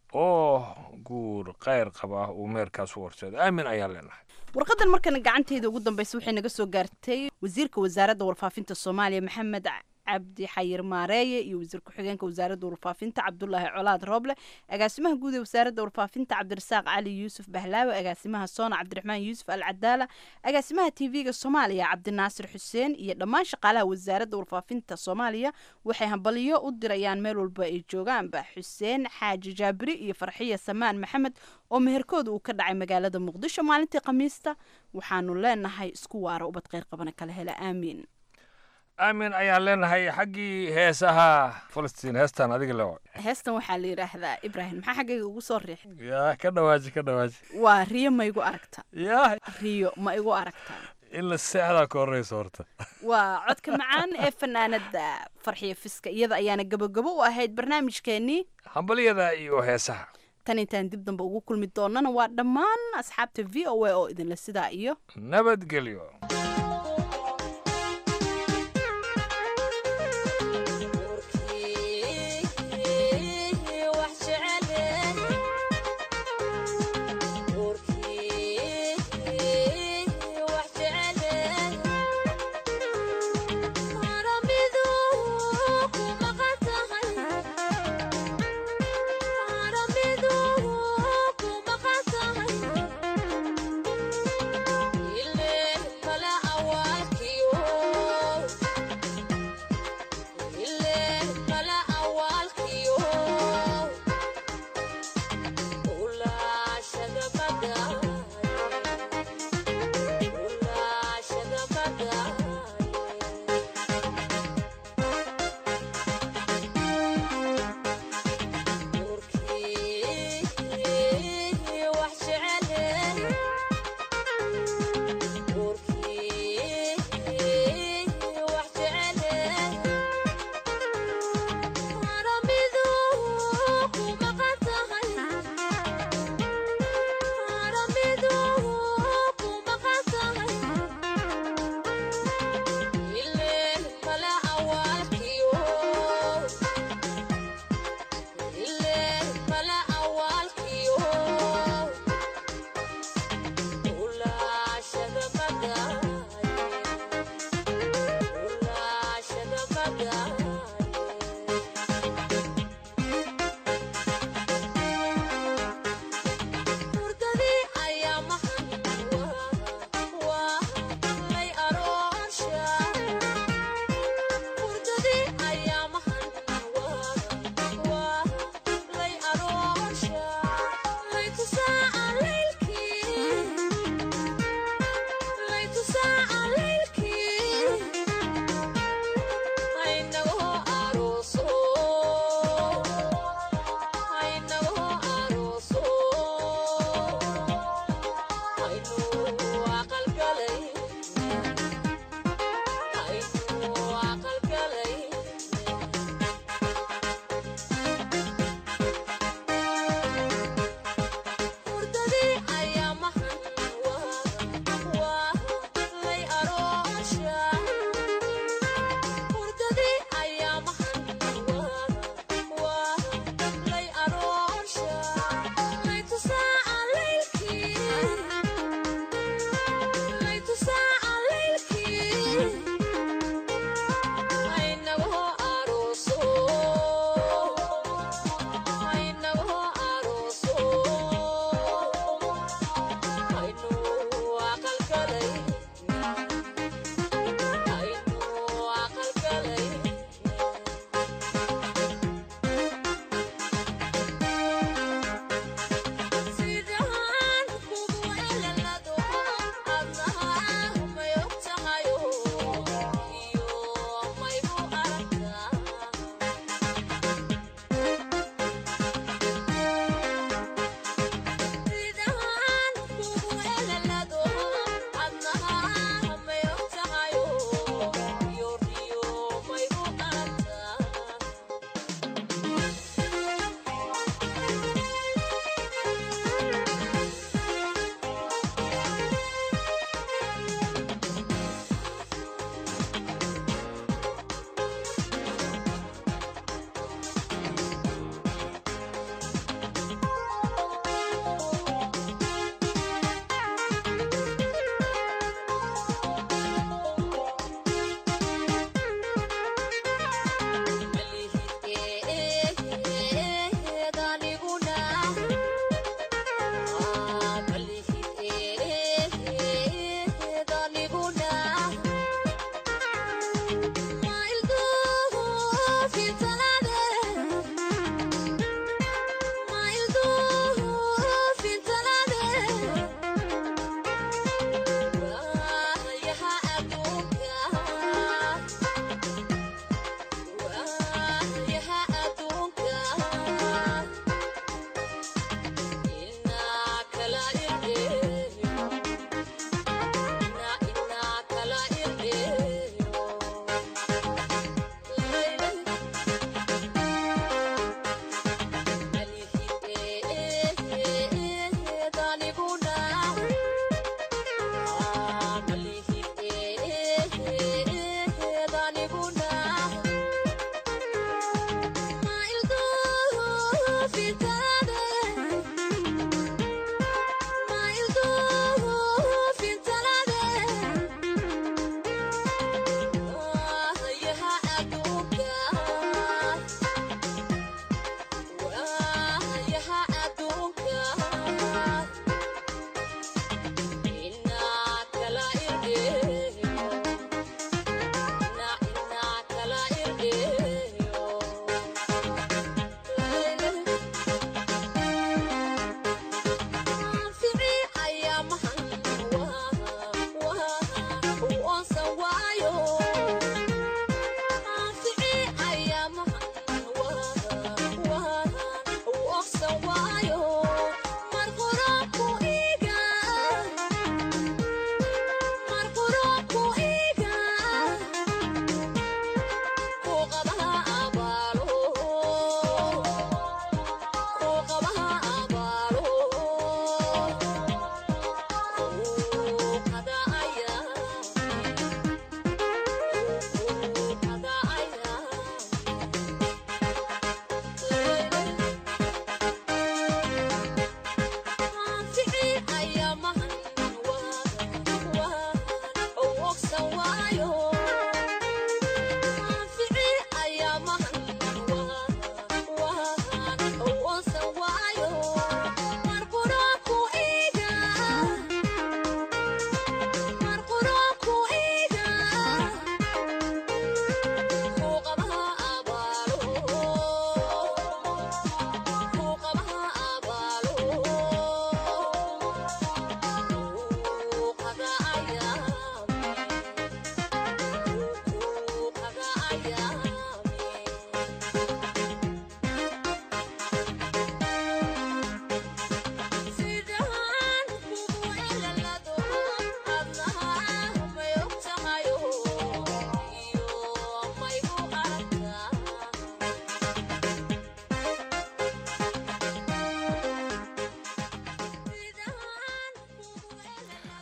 oo guur kheyr qaba uu meherkaas u horseeda aamin ayaan leenahay warqadan markana gacanteeda ugu dambeysa waxay naga soo gaartay wasiirka wasaaradda warfaafinta soomaaliya maxamed cabdi xayir maareeye iyo wasiir ku-xigeenka wasaaradda warfaafinta cabdulaahi colaad rooble agaasimaha guud ee wasaaradda warfaafinta cabdirasaaq cali yuusuf bahlaawe agaasimaha soona cabdiraxmaan yuusuf al cadaala agaasimaha tv-ga soomaaliya cabdinaasir xuseen iyo dhammaan shaqaalaha wasaaradda warfaafinta soomaaliya waxay hambaliyo u dirayaan meel walba ay joogaanba xuseen xaaji jaabiri iyo farxiya samaan maxamed oo meherkooda uu ka dhacay magaalada muqdisho maalintii khamiista waxaanu leenahay isku waara ubad kheyr qabana kala hela aamiin aamin ayaan leenahay xaggii heesaha falastiin heestan adiga lewa heestan waxaa la yidhaahdaa ibraahim maxaa xaggayga ugu soo riixay yaa ka dhawaaji ka dhawaaji waa riyo ma igu aragta yaa riyo ma igu aragtaa in la seexdaa ka horreysa horta waa codka macaan ee fanaanada farxiyo fiska iyada ayaana gabogabo u ahayd barnaamijkeenii hambalyada iyo heesaha tan intaan dib dambe ugu kulmi doonana waa dhammaan asxaabta v o a oo idinla sidaa iyo nabadgelyo Ile kala awal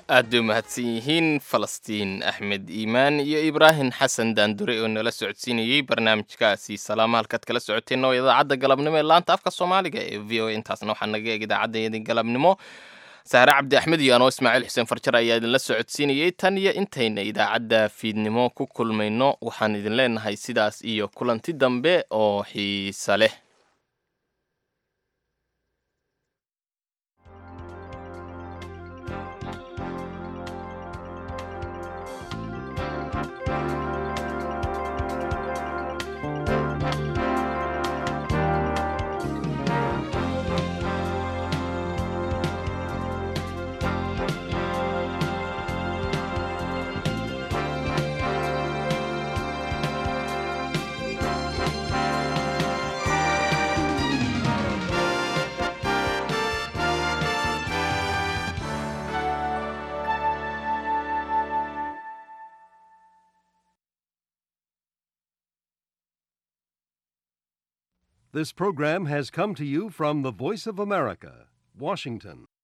aad bay umahadsan yihiin falastiin axmed iimaan iyo ibraahim xasan daandure oo nala socodsiinayey barnaamijkaasi salaama halkaad kala socoteen oo idaacadda galabnimo ee laanta afka soomaaliga ee v o a intaasna waxaa naga eeg idaacaddayadii galabnimo sahre cabdi axmed iyo anoo ismaaciil xuseen farjar ayaa idinla socodsiinayey tan iyo intayna idaacadda fiidnimo ku kulmayno waxaan idin leenahay sidaas iyo kulanti dambe oo xiisa leh This program has come to you from the Voice of America, Washington.